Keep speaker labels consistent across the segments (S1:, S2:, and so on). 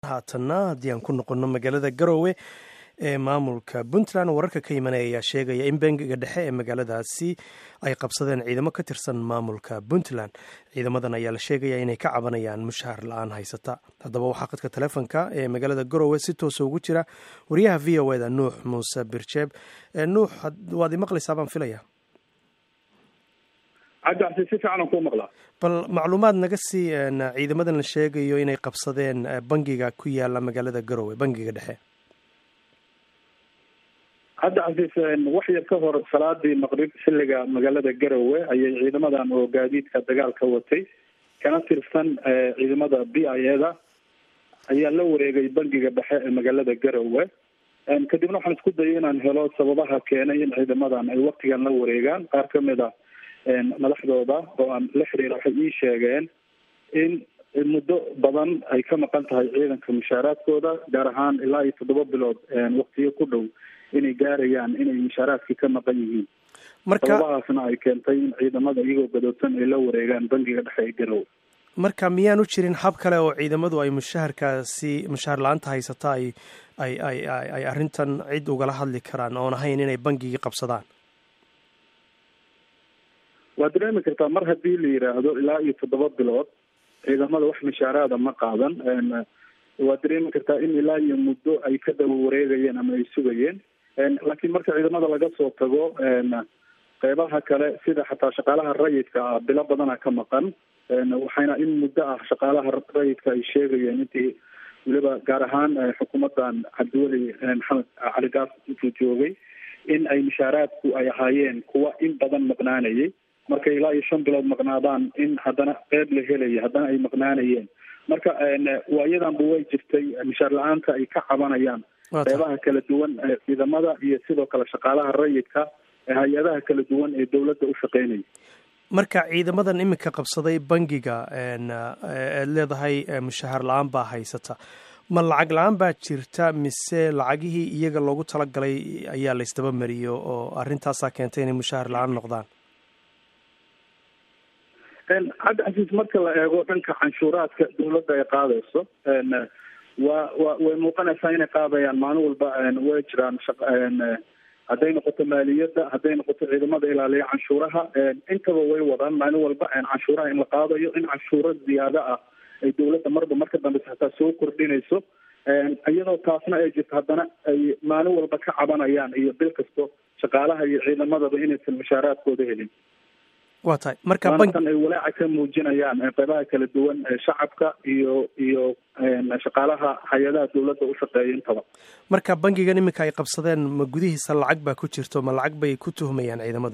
S1: haatanna haddii aan ku noqonno magaalada garowe ee maamulka puntland wararka ka imanaya ayaa sheegaya in bangiga dhexe ee magaaladaasi ay qabsadeen ciidamo ka tirsan maamulka puntland ciidamadan ayaa la sheegaya inay ka cabanayaan mushahar la-aan haysata haddaba waxaa khadka taleefonka ee magaalada garowe si toosa ugu jira wariyaha v o eda nuux muuse birjeeb nuux waad imaqlaysaa baan filaya
S2: cabdicasi si fiican aan kuu maqlaa
S1: bal macluumaad naga sii ciidamadan la sheegayo inay qabsadeen bangiga ku yaala magaalada garowe bangiga dhexe
S2: hadda casiis wax yar ka hor salaadii maqrib xilliga magaalada garowe ayay ciidamadan oo gaadiidka dagaalka watay kana tirsan ciidamada b i eda ayaa la wareegay bangiga dhexe ee magaalada garowe kadibna waxaan isku dayay inaan helo sababaha keenay in ciidamadan ay waktigan la wareegaan qaar kamid a madaxdooda oo aan la xiriira waxay ii sheegeen in muddo badan ay ka maqan tahay ciidanka mushaaraadkooda gaar ahaan ilaa iyo toddoba bilood waktiyo ku dhow inay gaarayaan inay mushaaraadkii ka maqan yihiin sababahaasna ay keentay in ciidamada iyagoo gadoodsan ay la wareegaan bangiga dhexe ee garowe
S1: marka miyaan u jirin hab kale oo ciidamadu ay mushaharkaasi mushahar la-aanta haysata ay ay ay ay arrintan cid ugala hadli karaan oon ahayn inay bangigii qabsadaan
S2: waad dareemi kartaa mar haddii la yidhaahdo ilaa iyo toddoba bilood ciidamada wax mushaaraada ma qaadan waad dareemi kartaa in ilaa iyo muddo ay ka daba wareegayeen ama ay sugayeen laakiin marka ciidamada laga soo tago qeybaha kale sida xataa shaqaalaha rayidka ah bilo badana ka maqan waxayna in muddo ah shaqaalaha rayidka ay sheegayeen intii weliba gaar ahaan xukuumadan cabdiweli maxamed cali gaas intuu joogay in ay mushaaraadku ay ahaayeen kuwa in badan maqnaanayay markay ilaa iyo shan bilood maqnaadaan in haddana qeyb la helaya haddana ay maqnaanayeen marka waayadanba way jirtay mushaar la-aanta ay ka cabanayaan qeybaha kala duwan ee ciidamada iyo sidoo kale shaqaalaha rayidka ee hay-adaha kala duwan ee dowladda u shaqeynaya
S1: marka ciidamadan iminka qabsaday bangiga eed leedahay mushahar la-aan baa haysata ma lacag la-aan baa jirta mise lacagihii iyaga loogu talagalay ayaa la ysdaba mariyo oo arrintaasaa keentay inay mushahar la-aan noqdaan
S2: cabdi casiis marka la eego dhanka canshuuraadka dawladda ay qaadayso waa wa way muuqanaysaa inay qaadayaan maalin walba way jiraan hadday noqoto maaliyadda hadday noqoto ciidamada ilaaliya canshuuraha intaba way wadaan maalin walba canshuuraha in la qaadayo in canshuuro ziyaado ah ay dawladda marba marka dambeysa hataa soo kordhinayso iyadoo taasna ay jirto haddana ay maalin walba ka cabanayaan iyo bil kasto shaqaalaha iyo ciidamadaba inaysan mushaaraadkooda helin
S1: wa tahay marka
S2: maantan ay walaaca ka muujinayaan qeybaha kala duwan shacabka iyo iyo shaqaalaha hay-adaha dawladda u shaqeeya intaba
S1: marka bangigan iminka ay qabsadeen ma gudihiisa lacag baa ku jirto ma lacag bay ku tuhmayaan ciidamadu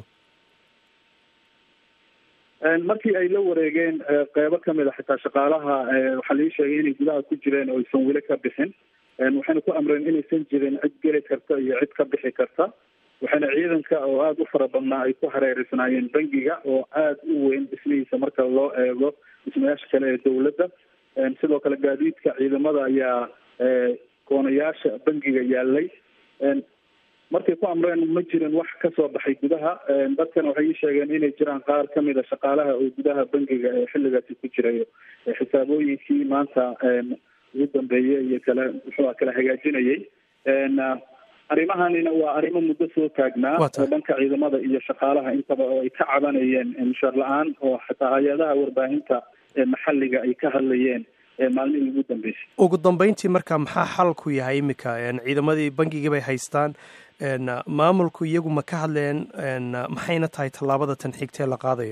S2: markii ay la wareegeen qeybo kamid a xitaa shaqaalaha waxaa lii sheegay inay gudaha ku jireen oo aysan weli ka bixin waxayna ku amreen inaysan jirin cid geli karta iyo cid ka bixi karta waxaana ciidanka oo aada u fara badnaa ay ku hareereysnaayeen bangiga oo aada u weyn dhismihiisa marka loo eego dhismayaasha kale ee dawladda sidoo kale gaadiidka ciidamada ayaa koonayaasha bangiga yaalay markay ku amreen ma jirin wax kasoo baxay gudaha dadkana waxay ii sheegeen inay jiraan qaar kamid a shaqaalaha oo gudaha bangiga ee xilligaasi ku jirayo xisaabooyinkii maanta ugu dambeeyey iyo kale muxuu kala hagaajinayay arrimahanina waa arrimo muddo soo taagnaa oo dhanka ciidamada iyo shaqaalaha intaba oo ay ka cabanayeen mushaar la-aan oo xataa hay-adaha warbaahinta ee maxalliga ay ka hadlayeen maalmihii ugu dambeysay
S1: ugu dambeyntii marka maxaa xalku yahay iminka ciidamadii bangigii bay haystaan maamulku iyagu ma ka hadleen maxayna tahay tallaabada tan xigtee la qaadayo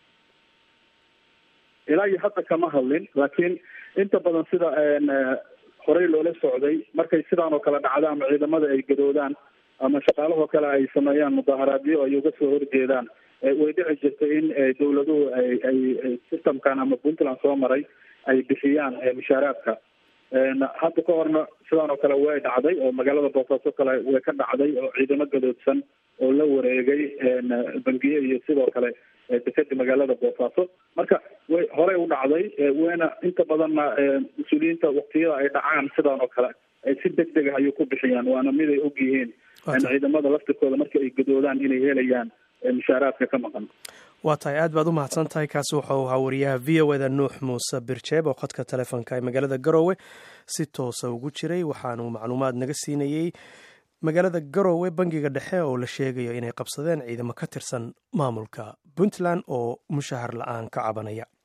S2: ilaa iyo hadda kama hadlin laakiin inta badan sida horey loola socday markay sidaan oo kale dhacdo ama ciidamada ay gadoodaan ama shaqaalahoo kale ay sameeyaan mudaaharaadyo ay uga soo horjeedaan way dhici jirtay in dawladuhu ay ay systemkan ama puntland soo maray ay bixiyaan mushaaraadka hadda ka horna sidaan oo kale way dhacday oo magaalada boosaaso kale way ka dhacday oo ciidamo gadoodsan oo la wareegay bangiye iyo sidoo kale dekeda magaalada boosaaso marka way horey u dhacday wayna inta badanna mas-uuliyiinta waktiyada ay dhacaan sidaan oo kale si deg deg ah ayay ku bixiyaan waana mid ay og yihiin ciidamada laftirkooda marka ay gadoodaan inay helayaan mushaaraadka ka maqan
S1: waa tahay aad baad u mahadsan tahay kaasi wuxuu ahaa wariyaha v o eda nuux muuse birjeeb oo khadka telefoonka ee magaalada garoowe si toosa ugu jiray waxaanu macluumaad naga siinayey magaalada garoowe bangiga dhexe oo la sheegayo inay qabsadeen ciidamo ka tirsan maamulka puntland oo mushahar la-aan ka cabanaya